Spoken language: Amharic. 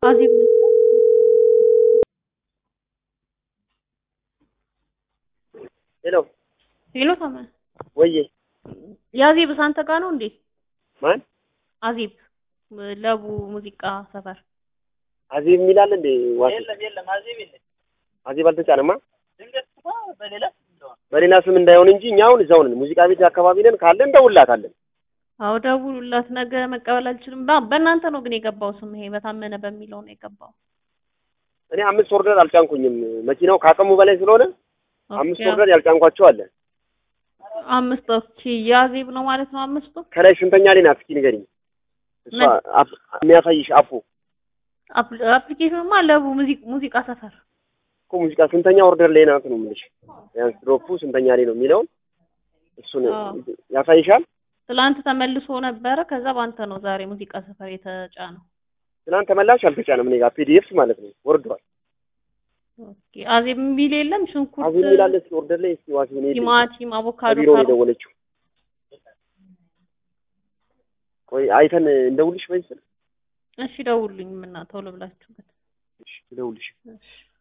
አዜብ ነች። ሄሎ ሄሎ ታመ ወዬ የአዜብ አንተ ጋር ነው እንዴ? ማን አዜብ ለቡ ሙዚቃ ሰፈር አዜብ የሚላል እንዴ? ዋሴ የለም የለም፣ አዜብ የለም። አዜብ አልተጫነማ። ድንገት እኮ በሌላ ስም እንደሆነ በሌላ ስም እንዳይሆን እንጂ እኛ አሁን እዛው ነን፣ ሙዚቃ ቤት አካባቢ ነን። ካለ እንደውላታለን። አዎ ደውሉላት። ነገ መቀበል አልችልም። በ- በእናንተ ነው ግን የገባው ስም ይሄ በታመነ በሚለው ነው የገባው። እኔ አምስት ኦርደር አልጫንኩኝም። መኪናው ከአቅሙ በላይ ስለሆነ አምስት ኦኬ፣ ኦርደር ያልጫንኳቸው አለ። አምስት ኦኬ። የአዜብ ነው ማለት ነው አምስቱ። ከላይ ስንተኛ ላይ ናት? እስኪ ንገሪኝ። እሷ ምን? አፕ- የሚያሳይሽ አፑ አፕ- አፕሊኬሽኑማ ለቡ ሙዚቅ- ሙዚቃ ሰፈር እኮ ሙዚቃ ስንተኛ ኦርደር ላይ ናት ነው የምልሽ። ቢያንስ ድሮፑ ስንተኛ ላይ ነው የሚለውን እሱን አዎ። ያሳይሻል። ትላንት ተመልሶ ነበረ። ከዛ በአንተ ነው ዛሬ ሙዚቃ ሰፈር የተጫነው። ትናንት ተመላሽ አልተጫነም። እኔ ጋር ፒዲኤፍ ማለት ነው ወርዷል። ኦኬ። አዜብ የሚል የለም። ሽንኩርት፣ አዜብ የሚላለ እስኪ ኦርደር ላይ እስኪ ዋሲ ኔ ቲማቲም፣ አቮካዶ፣ ቢሮ ነው ካሮት የደወለችው። ቆይ አይተን እንደውልሽ በይ ስል እሺ ደውሉኝ። ምና ቶሎ ብላችሁበት። እሺ፣ ልደውልሽ እሺ